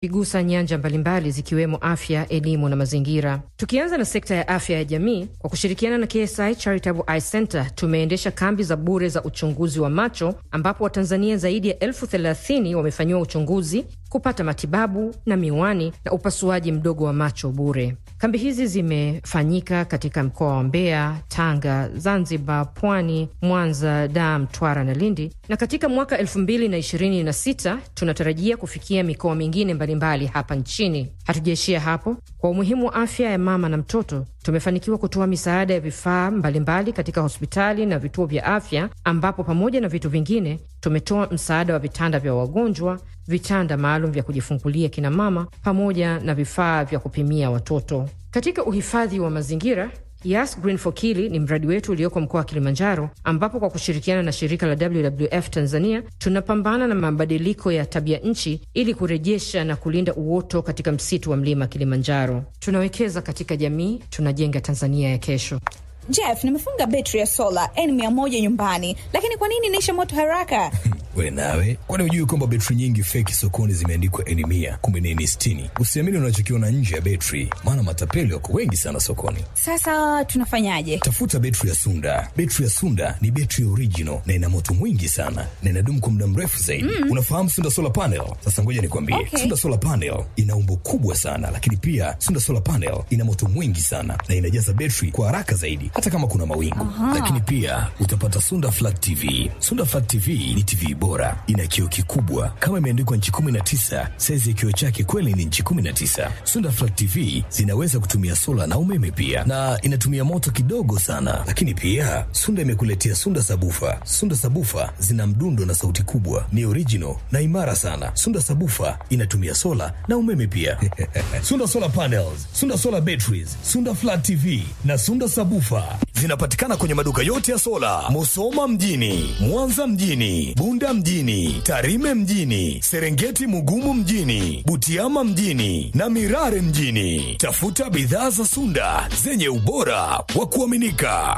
igusa nyanja mbalimbali zikiwemo afya, elimu na mazingira. Tukianza na sekta ya afya ya jamii, kwa kushirikiana na KSI Charitable Eye Center tumeendesha kambi za bure za uchunguzi wa macho ambapo Watanzania zaidi ya elfu thelathini wamefanyiwa uchunguzi, kupata matibabu na miwani na upasuaji mdogo wa macho bure. Kambi hizi zimefanyika katika mkoa wa Mbeya, Tanga, Zanzibar, Pwani, Mwanza, Dar, Mtwara na Lindi, na katika mwaka elfu mbili na ishirini na sita tunatarajia kufikia mikoa mingine mbalimbali hapa nchini. Hatujaishia hapo. Kwa umuhimu wa afya ya mama na mtoto, tumefanikiwa kutoa misaada ya vifaa mbalimbali katika hospitali na vituo vya afya, ambapo pamoja na vitu vingine tumetoa msaada wa vitanda vya wagonjwa, vitanda maalum vya kujifungulia kina mama, pamoja na vifaa vya kupimia watoto. Katika uhifadhi wa mazingira Yas Green for Kili ni mradi wetu ulioko mkoa wa Kilimanjaro, ambapo kwa kushirikiana na shirika la WWF Tanzania tunapambana na mabadiliko ya tabia nchi ili kurejesha na kulinda uoto katika msitu wa mlima Kilimanjaro. Tunawekeza katika jamii, tunajenga Tanzania ya kesho. Jeff, nimefunga betri ya sola N100 nyumbani, lakini kwa nini inaisha moto haraka? We nawe, kwani hujui kwamba betri nyingi feki sokoni zimeandikwa N mia kumbe ni N sitini? Usiamini unachokiona nje ya betri, maana matapeli wako wengi sana sokoni. Sasa tunafanyaje? Tafuta betri ya Sunda. Betri ya Sunda ni betri original na ina moto mwingi sana na inadumu kwa muda mrefu zaidi. Mm. Unafahamu Sunda solar panel? Sasa ngoja nikwambie, Okay. Sunda solar panel ina umbo kubwa sana, lakini pia Sunda solar panel ina moto mwingi sana na inajaza betri kwa haraka zaidi, hata kama kuna mawingu. Lakini pia utapata Sunda flat TV. Sunda flat TV ni TV bora, ina kioo kikubwa kama imeandikwa nchi 19. Saizi ya kioo chake kweli ni nchi 19. Sunda flat TV zinaweza kutumia sola na umeme pia, na inatumia moto kidogo sana. Lakini pia Sunda imekuletea Sunda sabufa. Sunda sabufa zina mdundo na sauti kubwa, ni original na imara sana. Sunda sabufa inatumia sola na umeme pia. Sunda solar panels, Sunda solar batteries, Sunda flat TV na Sunda sabufa zinapatikana kwenye maduka yote ya sola, Musoma mjini, Mwanza mjini, Bunda mjini, Tarime mjini, Serengeti Mugumu mjini, Butiama mjini na Mirare mjini. Tafuta bidhaa za Sunda zenye ubora wa kuaminika.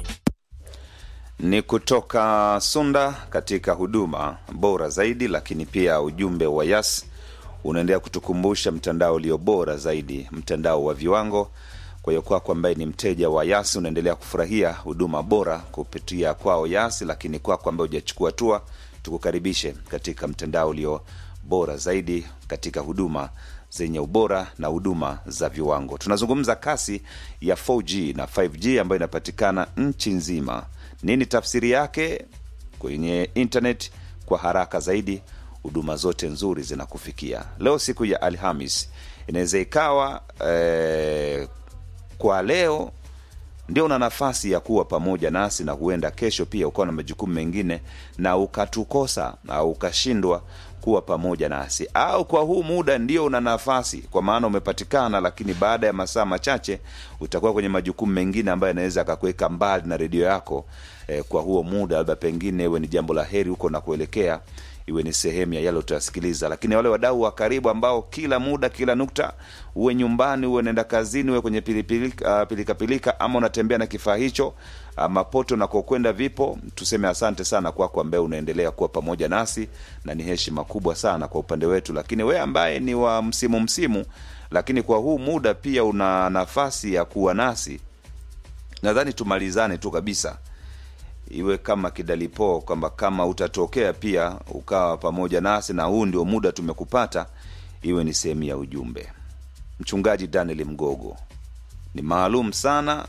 ni kutoka Sunda katika huduma bora zaidi, lakini pia ujumbe wa Yas unaendelea kutukumbusha mtandao ulio bora zaidi, mtandao wa viwango. Kwa hiyo kwako ambaye ni mteja wa Yas unaendelea kufurahia huduma bora kupitia kwao Yas, lakini kwako ambaye hujachukua hatua, tukukaribishe katika mtandao ulio bora zaidi katika huduma zenye ubora na huduma za viwango. Tunazungumza kasi ya 4G na 5G ambayo inapatikana nchi nzima. Nini tafsiri yake? Kwenye internet kwa haraka zaidi, huduma zote nzuri zinakufikia. Leo siku ya Alhamis, inaweza ikawa eh, kwa leo ndio una nafasi ya kuwa pamoja nasi na huenda kesho pia ukawa na majukumu mengine na ukatukosa au ukashindwa kuwa pamoja nasi, au kwa huu muda ndio una nafasi, kwa maana umepatikana, lakini baada ya masaa machache utakuwa kwenye majukumu mengine ambayo yanaweza akakuweka mbali na redio yako eh, kwa huo muda, labda pengine iwe ni jambo la heri huko na kuelekea iwe ni sehemu ya yale utasikiliza. Lakini wale wadau wa karibu ambao kila muda, kila nukta, uwe nyumbani, uwe nenda kazini, uwe kwenye pilipilika, uh, pilika pilika, ama unatembea na kifaa hicho ama poto nakokwenda vipo, tuseme asante sana kwako ambaye unaendelea kuwa pamoja nasi, na ni heshima kubwa sana kwa upande wetu. Lakini we ambaye ni wa msimu msimu, lakini kwa huu muda pia una nafasi ya kuwa nasi, nadhani tumalizane tu kabisa iwe kama kidalipo kwamba kama utatokea pia ukawa pamoja nasi na huu ndio muda tumekupata, iwe ni sehemu ya ujumbe. Mchungaji Daniel Mgogo ni maalum sana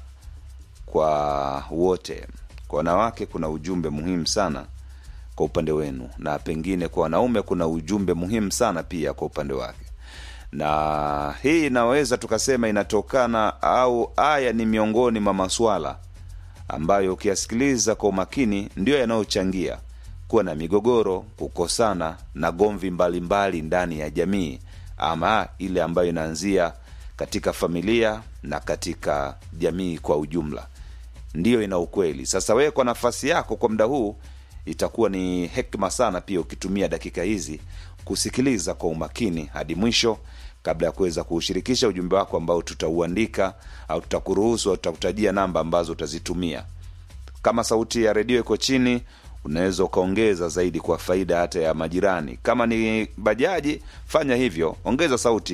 kwa wote. Kwa wanawake kuna ujumbe muhimu sana kwa upande wenu, na pengine kwa wanaume kuna ujumbe muhimu sana pia kwa upande wake, na hii inaweza tukasema inatokana au aya ni miongoni mwa maswala ambayo ukiyasikiliza kwa umakini ndiyo yanayochangia kuwa na migogoro, kukosana na gomvi mbalimbali ndani ya jamii, ama ile ambayo inaanzia katika familia na katika jamii kwa ujumla, ndiyo ina ukweli. Sasa wewe kwa nafasi yako kwa muda huu, itakuwa ni hekima sana pia ukitumia dakika hizi kusikiliza kwa umakini hadi mwisho kabla ya kuweza kuushirikisha ujumbe wako ambao tutauandika au tutakuruhusu au tutakutajia namba ambazo utazitumia. Kama sauti ya redio iko chini, unaweza ukaongeza zaidi kwa faida hata ya majirani kama ni bajaji fanya hivyo ongeza sauti